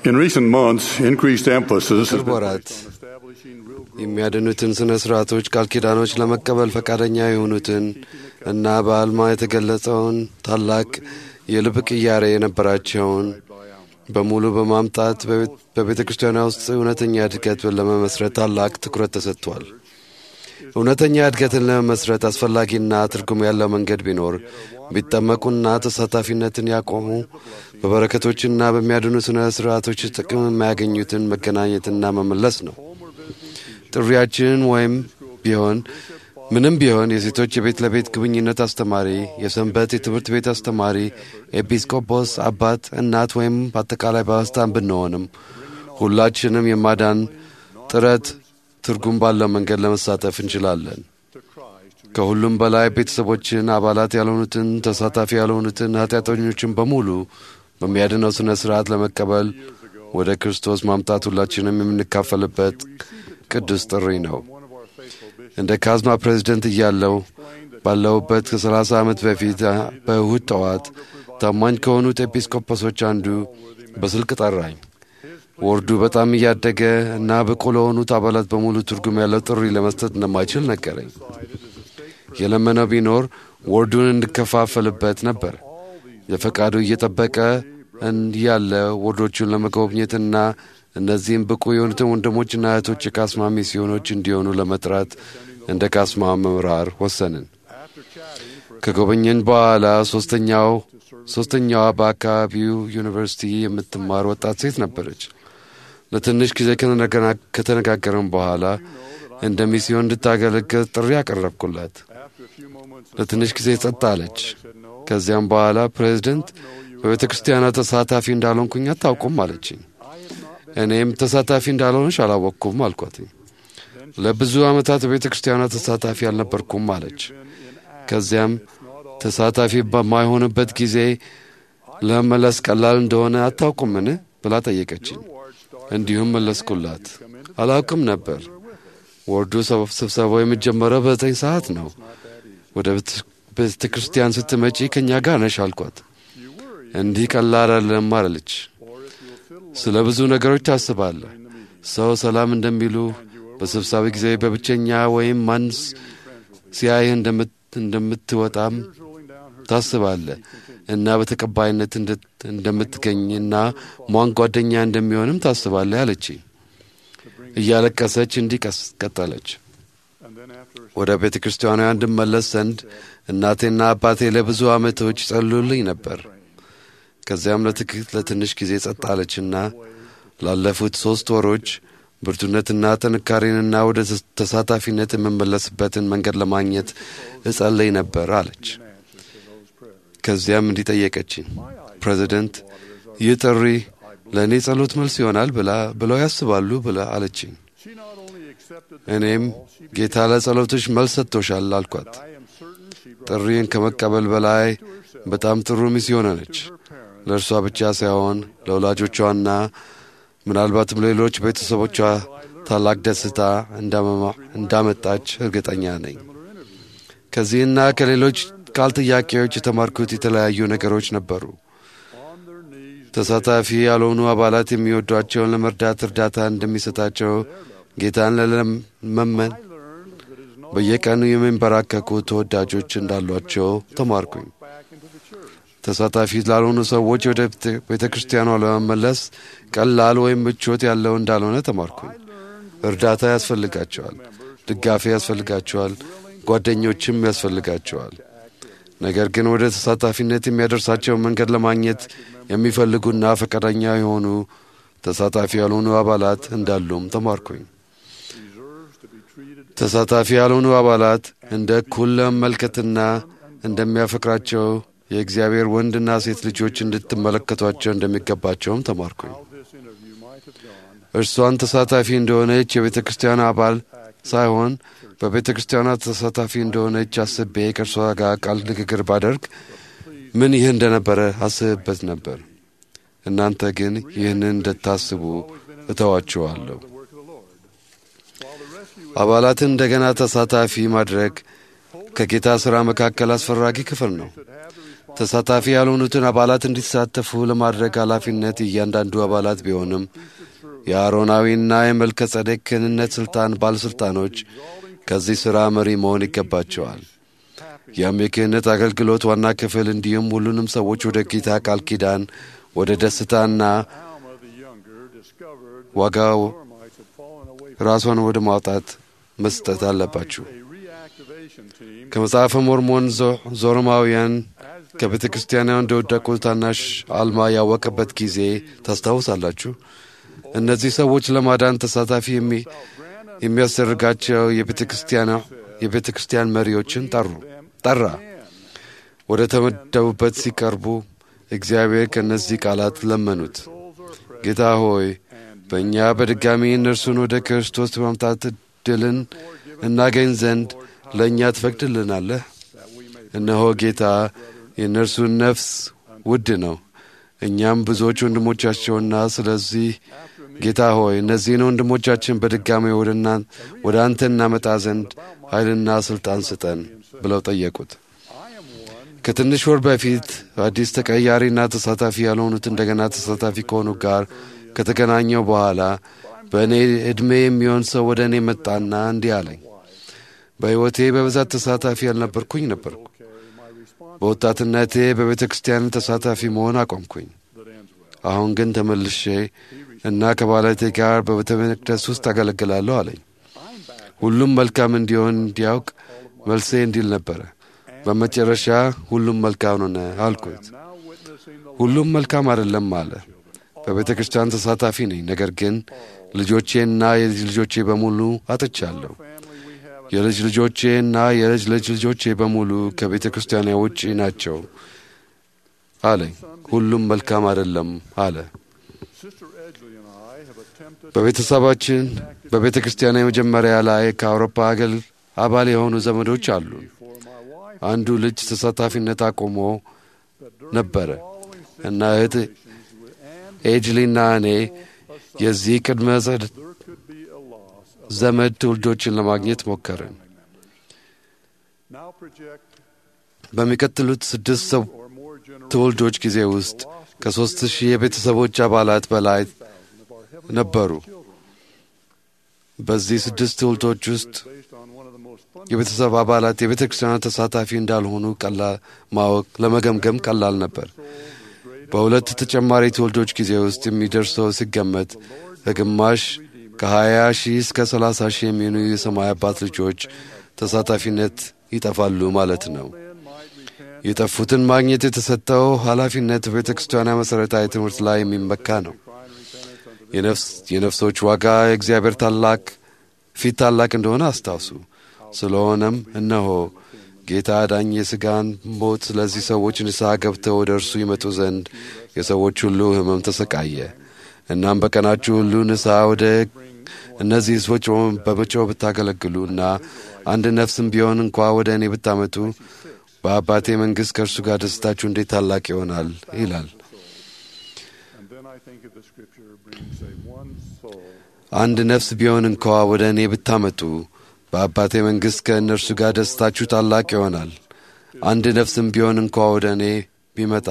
In recent months, increased emphasis has ቅርብ been ወራት placed on establishing real growth የሚያድኑትን ሥነ ሥርዓቶች ቃል ኪዳኖች ለመቀበል ፈቃደኛ የሆኑትን እና በአልማ የተገለጸውን ታላቅ የልብ ቅያሬ የነበራቸውን በሙሉ በማምጣት በቤተ ክርስቲያኗ ውስጥ እውነተኛ እድገት ለመመስረት ታላቅ ትኩረት ተሰጥቷል። እውነተኛ እድገትን ለመመስረት አስፈላጊና ትርጉም ያለው መንገድ ቢኖር ቢጠመቁና ተሳታፊነትን ያቆሙ በበረከቶችና በሚያድኑ ሥነ ሥርዓቶች ጥቅም የማያገኙትን መገናኘትና መመለስ ነው። ጥሪያችን ወይም ቢሆን ምንም ቢሆን የሴቶች የቤት ለቤት ግንኙነት አስተማሪ፣ የሰንበት የትምህርት ቤት አስተማሪ፣ ኤጲስቆጶስ፣ አባት፣ እናት ወይም በአጠቃላይ ባለስልጣን ብንሆንም ሁላችንም የማዳን ጥረት ትርጉም ባለው መንገድ ለመሳተፍ እንችላለን። ከሁሉም በላይ ቤተሰቦችን፣ አባላት ያልሆኑትን፣ ተሳታፊ ያልሆኑትን ኃጢአተኞችን በሙሉ በሚያድነው ሥነ ሥርዓት ለመቀበል ወደ ክርስቶስ ማምጣት ሁላችንም የምንካፈልበት ቅዱስ ጥሪ ነው። እንደ ካዝማ ፕሬዚደንት እያለው ባለሁበት ከ30 ዓመት በፊት በእሁድ ጠዋት ታማኝ ከሆኑት ኤጲስቆጶሶች አንዱ በስልክ ጠራኝ። ወርዱ በጣም እያደገ እና ብቁ ለሆኑት አባላት በሙሉ ትርጉም ያለው ጥሪ ለመስጠት እንደማይችል ነገረኝ። የለመነው ቢኖር ወርዱን እንድከፋፈልበት ነበር። የፈቃዱ እየጠበቀ ያለ ወርዶቹን ለመጎብኘትና እነዚህም ብቁ የሆኑትን ወንድሞችና እህቶች የካስማ ሚስዮኖች እንዲሆኑ ለመጥራት እንደ ካስማ መምራር ወሰንን። ከጎበኘን በኋላ ሶስተኛው ሶስተኛዋ በአካባቢው ዩኒቨርሲቲ የምትማር ወጣት ሴት ነበረች። ለትንሽ ጊዜ ከተነጋገርን በኋላ እንደ ሚስዮን እንድታገለግል ጥሪ ያቀረብኩላት። ለትንሽ ጊዜ ጸጥ አለች። ከዚያም በኋላ ፕሬዚደንት በቤተ ክርስቲያኗ ተሳታፊ እንዳልሆንኩኝ አታውቁም አለችኝ። እኔም ተሳታፊ እንዳልሆንሽ አላወቅኩም አልኳትኝ። ለብዙ ዓመታት በቤተ ክርስቲያኗ ተሳታፊ አልነበርኩም አለች። ከዚያም ተሳታፊ በማይሆንበት ጊዜ ለመመለስ ቀላል እንደሆነ አታውቁምን ብላ ጠየቀችኝ። እንዲሁም መለስኩላት፣ አላውቅም ነበር። ወርዱ ስብሰባው የሚጀመረው በዘጠኝ ሰዓት ነው። ወደ ቤተ ክርስቲያን ስትመጪ ከእኛ ጋር ነሽ አልኳት። እንዲህ ቀላል አይደለም አለች። ስለ ብዙ ነገሮች ታስባለህ። ሰው ሰላም እንደሚሉ በስብሰባ ጊዜ በብቸኛ ወይም ማን ሲያይህ እንደምትወጣም ታስባለህ እና በተቀባይነት እንደምትገኝና ሟን ጓደኛ እንደሚሆንም ታስባለህ አለች። እያለቀሰች እንዲህ ቀጠለች። ወደ ቤተ ክርስቲያኗ እንድመለስ ዘንድ እናቴና አባቴ ለብዙ ዓመቶች ይጸልዩልኝ ነበር። ከዚያም ለትንሽ ጊዜ ጸጥ አለችና ላለፉት ሦስት ወሮች ብርቱነትና ጥንካሬንና ወደ ተሳታፊነት የምመለስበትን መንገድ ለማግኘት እጸለይ ነበር አለች። ከዚያም እንዲህ ጠየቀችኝ፣ ፕሬዚደንት ይህ ጥሪ ለእኔ ጸሎት መልስ ይሆናል ብላ ብለው ያስባሉ ብላ አለችኝ። እኔም ጌታ ለጸሎቶች መልስ ሰጥቶሻል አልኳት። ጥሪን ከመቀበል በላይ በጣም ጥሩ ሚስዮን ነች። ለእርሷ ብቻ ሳይሆን ለወላጆቿና ምናልባትም ሌሎች ቤተሰቦቿ ታላቅ ደስታ እንዳመጣች እርግጠኛ ነኝ። ከዚህና ከሌሎች ቃል ጥያቄዎች የተማርኩት የተለያዩ ነገሮች ነበሩ። ተሳታፊ ያልሆኑ አባላት የሚወዷቸውን ለመርዳት እርዳታ እንደሚሰጣቸው ጌታን ለመመን በየቀኑ የሚንበራከኩ ተወዳጆች እንዳሏቸው ተማርኩኝ። ተሳታፊ ላልሆኑ ሰዎች ወደ ቤተ ክርስቲያኗ ለመመለስ ቀላል ወይም ምቾት ያለው እንዳልሆነ ተማርኩኝ። እርዳታ ያስፈልጋቸዋል፣ ድጋፌ ያስፈልጋቸዋል፣ ጓደኞችም ያስፈልጋቸዋል። ነገር ግን ወደ ተሳታፊነት የሚያደርሳቸውን መንገድ ለማግኘት የሚፈልጉና ፈቃደኛ የሆኑ ተሳታፊ ያልሆኑ አባላት እንዳሉም ተማርኩኝ። ተሳታፊ ያልሆኑ አባላት እንደ እኩል ለመመልከትና እንደሚያፈቅራቸው የእግዚአብሔር ወንድና ሴት ልጆች እንድትመለከቷቸው እንደሚገባቸውም ተማርኩኝ። እርሷን ተሳታፊ እንደሆነች የቤተ ክርስቲያን አባል ሳይሆን በቤተ ክርስቲያኗ ተሳታፊ እንደሆነች አስቤ ከእርሷ ጋር ቃል ንግግር ባደርግ ምን ይህ እንደነበረ አስብበት ነበር። እናንተ ግን ይህንን እንድታስቡ እተዋችኋለሁ። አባላትን እንደገና ተሳታፊ ማድረግ ከጌታ ሥራ መካከል አስፈላጊ ክፍል ነው። ተሳታፊ ያልሆኑትን አባላት እንዲሳተፉ ለማድረግ ኃላፊነት እያንዳንዱ አባላት ቢሆንም የአሮናዊና የመልከ ጸዴቅ ክህንነት ሥልጣን ባለሥልጣኖች ከዚህ ሥራ መሪ መሆን ይገባቸዋል። ያም የክህነት አገልግሎት ዋና ክፍል እንዲሁም ሁሉንም ሰዎች ወደ ጌታ ቃል ኪዳን ወደ ደስታና Alma the younger discovered ዋጋው Zoramites had fallen away ራሷን ወደ ማውጣት መስጠት አለባችሁ። a reactivation team ከመጽሐፈ ሞርሞን ዞ- ዞረማውያን ከቤተ ክርስቲያኗ እንደወደቁ ታናሽ አልማ ያወቀበት ጊዜ ታስታውሳላችሁ። እነዚህ ሰዎች ለማዳን ተሳታፊ የሚ- የሚያስደርጋቸው የቤተ ክርስቲያኗ የቤተ ክርስቲያን መሪዎችን ጠሩ ጠራ። ወደ ተመደቡበት ሲቀርቡ እግዚአብሔር ከእነዚህ ቃላት ለመኑት። ጌታ ሆይ በእኛ በድጋሚ እነርሱን ወደ ክርስቶስ በማምጣት ዕድልን እናገኝ ዘንድ ለእኛ ትፈቅድልናለህ? እነሆ ጌታ የእነርሱን ነፍስ ውድ ነው። እኛም ብዙዎች ወንድሞቻቸውና ስለዚህ ጌታ ሆይ እነዚህን ወንድሞቻችን በድጋሚ ወደ እና- ወደ አንተ እናመጣ ዘንድ ኃይልና ሥልጣን ስጠን ብለው ጠየቁት። ከትንሽ ወር በፊት አዲስ ተቀያሪና ተሳታፊ ያልሆኑት እንደገና ተሳታፊ ከሆኑ ጋር ከተገናኘው በኋላ በእኔ ዕድሜ የሚሆን ሰው ወደ እኔ መጣና እንዲህ አለኝ። በሕይወቴ በብዛት ተሳታፊ ያልነበርኩኝ ነበርኩ። በወጣትነቴ በቤተ ክርስቲያን ተሳታፊ መሆን አቆምኩኝ። አሁን ግን ተመልሼ እና ከባለቴ ጋር በቤተ መቅደስ ውስጥ አገለግላለሁ አለኝ። ሁሉም መልካም እንዲሆን እንዲያውቅ መልሴ እንዲል ነበረ። በመጨረሻ ሁሉም መልካም ሆነ አልኩት። ሁሉም መልካም አይደለም አለ። በቤተ ክርስቲያን ተሳታፊ ነኝ፣ ነገር ግን ልጆቼና የልጅ ልጆቼ በሙሉ አጥቻለሁ። የልጅ ልጆቼና የልጅ ልጅ ልጆቼ በሙሉ ከቤተ ክርስቲያን ውጪ ናቸው አለኝ። ሁሉም መልካም አይደለም አለ። Sister Edgley and I have attempted በቤተሰባችን በቤተ ክርስቲያን የመጀመሪያ ላይ ከአውሮፓ አገል አባል የሆኑ ዘመዶች አሉ። for my wife አንዱ ልጅ ተሳታፊነት አቆሞ ነበረ እና እህት and ኤጅሊና እኔ የዚህ ቅድመ ዘ- there could be a loss of ዘመድ ትውልዶችን ለማግኘት ሞከርን። now project በሚቀጥሉት ስድስት ሰው or more generous ትውልዶች ጊዜ ውስጥ ከሦስት ሺህ የቤተሰቦች አባላት በላይ ነበሩ። በዚህ ስድስት ትውልዶች ውስጥ based on one of the most fun የቤተሰብ አባላት የቤተ ክርስቲያን ተሳታፊ እንዳልሆኑ ቀላል ማወቅ ለመገምገም ቀላል ነበር። በሁለት ተጨማሪ ትውልዶች ጊዜ ውስጥ የሚደርሰው ሲገመት ከግማሽ ከ20 ሺህ እስከ 30 ሺህ የሚሆኑ የሰማይ አባት ልጆች ተሳታፊነት ይጠፋሉ ማለት ነው። የጠፉትን ማግኘት የተሰጠው ኃላፊነት በቤተ ክርስቲያኗ መሠረታዊ ትምህርት ላይ የሚመካ ነው። የነፍስ- የነፍሶች ዋጋ የእግዚአብሔር ታላቅ ፊት ታላቅ እንደሆነ አስታውሱ። ስለሆነም እነሆ ጌታ አዳኝ የሥጋን ሞት ስለዚህ ሰዎች ንስሐ ገብተው ወደ እርሱ ይመጡ ዘንድ የሰዎች ሁሉ ሕመም ተሰቃየ። እናም በቀናችሁ ሁሉ ንስሐ ወደ እነዚህ ሕዝቦች በመጮህ ብታገለግሉ እና አንድ ነፍስም ቢሆን እንኳ ወደ እኔ ብታመጡ በአባቴ መንግሥት ከእርሱ ጋር ደስታችሁ እንዴት ታላቅ ይሆናል ይላል። and then I think of the scripture bring say one soul አንድ ነፍስ ቢሆን እንኳ ወደ እኔ ብታመጡ በአባቴ መንግሥት ከእነርሱ ጋር ደስታችሁ ታላቅ ይሆናል። አንድ ነፍስም ቢሆን እንኳ ወደ እኔ ቢመጣ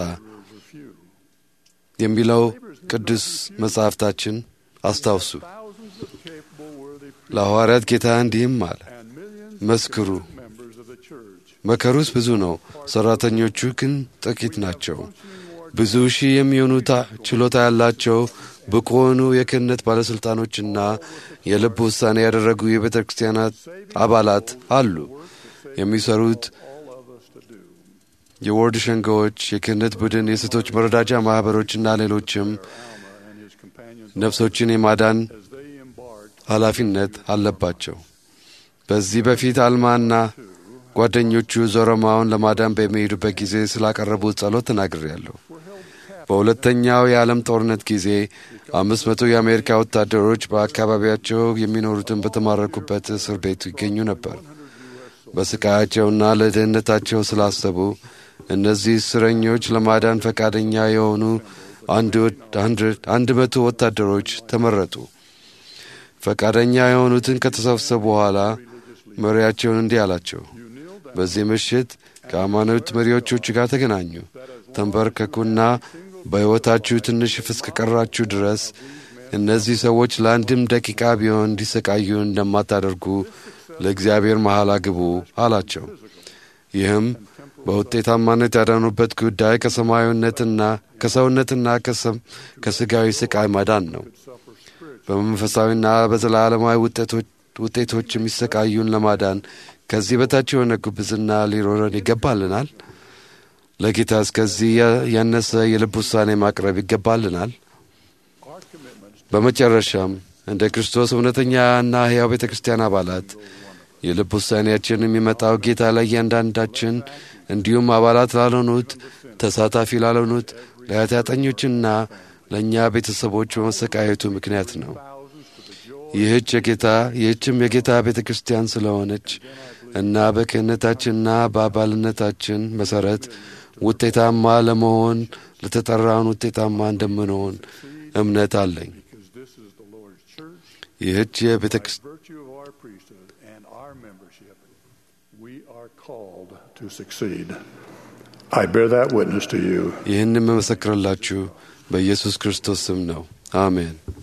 የሚለው ቅዱስ መጻሕፍታችን አስታውሱ። thousands of capable worthy ለሐዋርያት ጌታ እንዲህም አለ፣ and millions መስክሩ፣ members of the church መከሩስ ብዙ ነው፣ ሠራተኞቹ ግን ጥቂት ናቸው። ብዙ ሺህ የሚሆኑ ታ- ችሎታ ያላቸው ብቁ የሆኑ የክህነት ባለሥልጣኖችና የልብ ውሳኔ ያደረጉ የቤተ ክርስቲያናት አባላት አሉ። የሚሰሩት all of us to do የወርድ ሸንጋዎች፣ የክህነት ቡድን፣ የሴቶች መረዳጃ ማኅበሮችና ሌሎችም Alma and his companions ነፍሶችን የማዳን as they embarked ኃላፊነት አለባቸው። በዚህ በፊት አልማና ጓደኞቹ ዞረማውን ለማዳን በሚሄዱበት ጊዜ ስላቀረቡት ጸሎት ተናግሬያለሁ። በሁለተኛው የዓለም ጦርነት ጊዜ አምስት መቶ የአሜሪካ ወታደሮች በአካባቢያቸው የሚኖሩትን በተማረኩበት እስር ቤት ይገኙ ነበር። በስቃያቸውና ለደህንነታቸው ስላሰቡ እነዚህ እስረኞች ለማዳን ፈቃደኛ የሆኑ አንድ ወድ- አንድ- አንድ መቶ ወታደሮች ተመረጡ። ፈቃደኛ የሆኑትን ከተሰበሰቡ በኋላ መሪያቸውን እንዲህ አላቸው፣ በዚህ ምሽት ከሃይማኖት መሪዎቹ ጋር ተገናኙ፣ ተንበርከኩና በሕይወታችሁ ትንሽ እስከቀራችሁ ድረስ እነዚህ ሰዎች ለአንድም ደቂቃ ቢሆን እንዲሰቃዩ እንደማታደርጉ ለእግዚአብሔር መሐላ ግቡ አላቸው። ይህም በውጤታማነት ያዳኑበት ጉዳይ ከሰማያዊነትና ከሰውነትና ከሥጋዊ ስቃይ ማዳን ነው። በመንፈሳዊና በዘላለማዊ ውጤቶች የሚሰቃዩን ለማዳን ከዚህ በታች የሆነ ጉብዝና ሊኖረን ይገባልናል። ለጌታ እስከዚህ ያነሰ የልብ ውሳኔ ማቅረብ ይገባልናል። በመጨረሻም እንደ ክርስቶስ እውነተኛና ሕያው ቤተ ክርስቲያን አባላት የልብ ውሳኔያችን የሚመጣው ጌታ ለእያንዳንዳችን እንዲሁም አባላት ላልሆኑት፣ ተሳታፊ ላልሆኑት፣ ለኃጢአተኞችና ለእኛ ቤተሰቦች በመሰቃየቱ ምክንያት ነው። ይህች የጌታ ይህችም የጌታ ቤተ ክርስቲያን ስለሆነች እና በክህነታችንና በአባልነታችን መሠረት ውጤታማ ለመሆን ለተጠራውን ውጤታማ እንደምንሆን እምነት አለኝ። ይህች የቤተ ይህን የምመሰክርላችሁ በኢየሱስ ክርስቶስ ስም ነው። አሜን።